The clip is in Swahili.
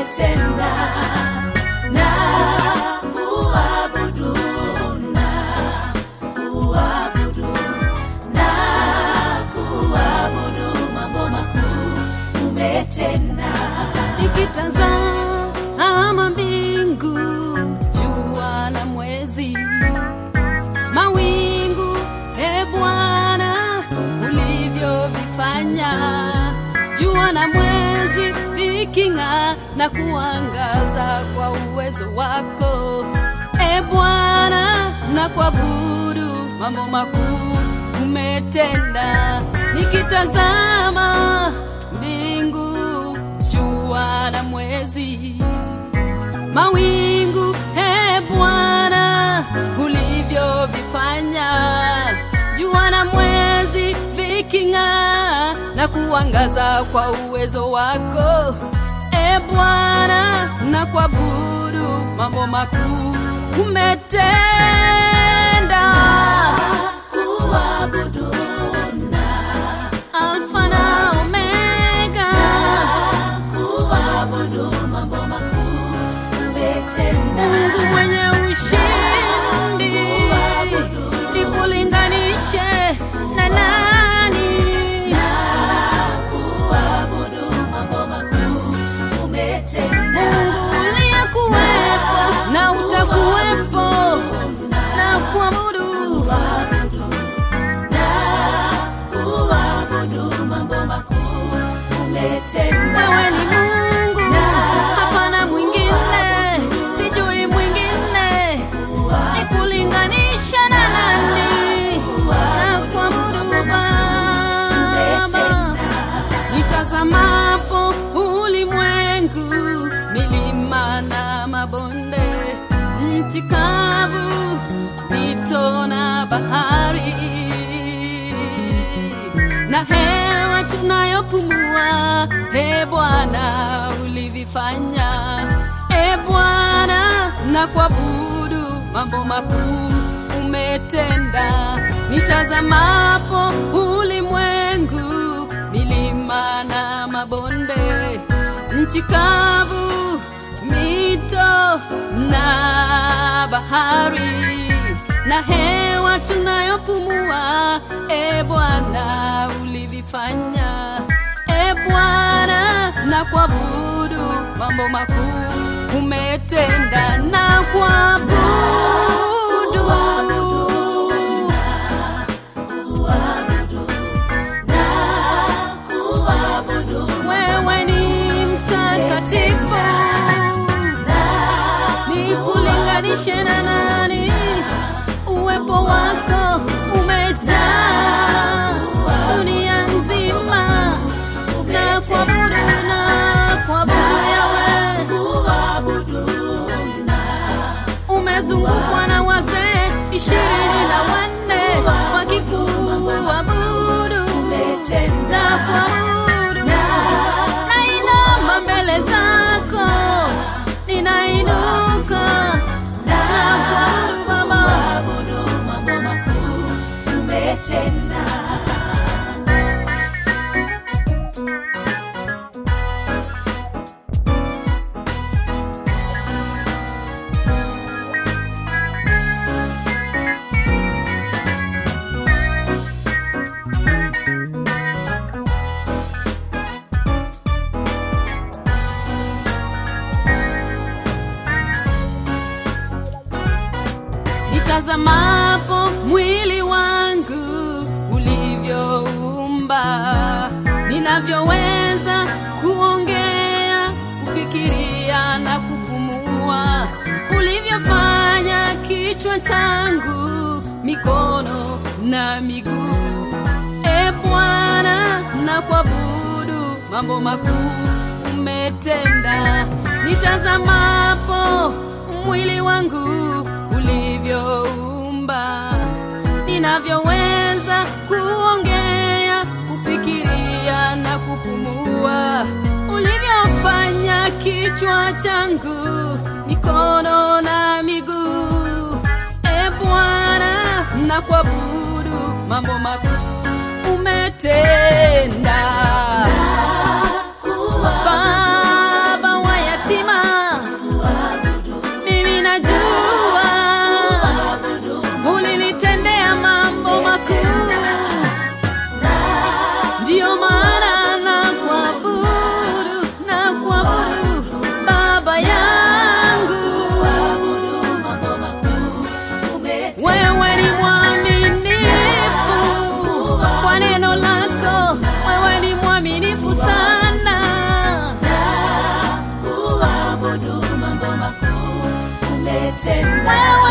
umetenda na kuabudu na kuabudu na kuabudu mambo makuu umetenda nikitazama mbingu jua na mwezi mawingu e bwana ulivyovifanya jua na mwezi viking'aa na kuangaza kwa uwezo wako e bwana na kuabudu mambo makuu umetenda nikitazama mbingu jua na mwezi mawingu he bwana ulivyovifanya jua na mwezi viking'aa na kuangaza kwa uwezo wako e bwana na kuabudu mambo makuu umetenda kuabudu na alfa na omega kuabudu mambo makuu umetenda mungu mwenye ushindi nikulinganishe na nani kuabudu mambo makuu umetenda mungu uliyekuwepo na utakuwepo na kuabudu na kuabudu mambo makuu umetenda wewe ni mungu hapana mwingine sijui mwingine nikulinganisha na nani na kuabudu baba nitazamapo ulimwengu milima na mabonde nchi kavu mito na bahari na hewa tunayopumua e bwana ulivifanya e bwana na kuabudu mambo makuu umetenda nitazamapo ulimwengu milima na mabonde nchi kavu mito na bahari na hewa tunayopumua e bwana ulivifanya e bwana na kuabudu mambo makuu umetenda na kuabudu kuabudu na kuabudu wewe ni mtakatifu nikulinganishe na nani uwepo wako umejaa dunia nzima na kuabudu na kuabudu yawe kuabudu na umezungukwa na wazee ishirini na wanne wakikuabudu na kuabudu nainama mbele zako ninainuka na kuabudu baba kuabudu mambo makuu umetenda nitazamapo mwili wangu ulivyoumba ninavyoweza kuongea kufikiria na kupumua ulivyofanya kichwa changu mikono na miguu e bwana na kuabudu mambo makuu umetenda nitazamapo mwili wangu ulivyoumba ninavyoweza kuongea kufikiria na kupumua ulivyofanya kichwa changu mikono na miguu e bwana na kuabudu mambo makuu umetenda baba wa yatima sana na kuabudu mambo makuu umetenda wewe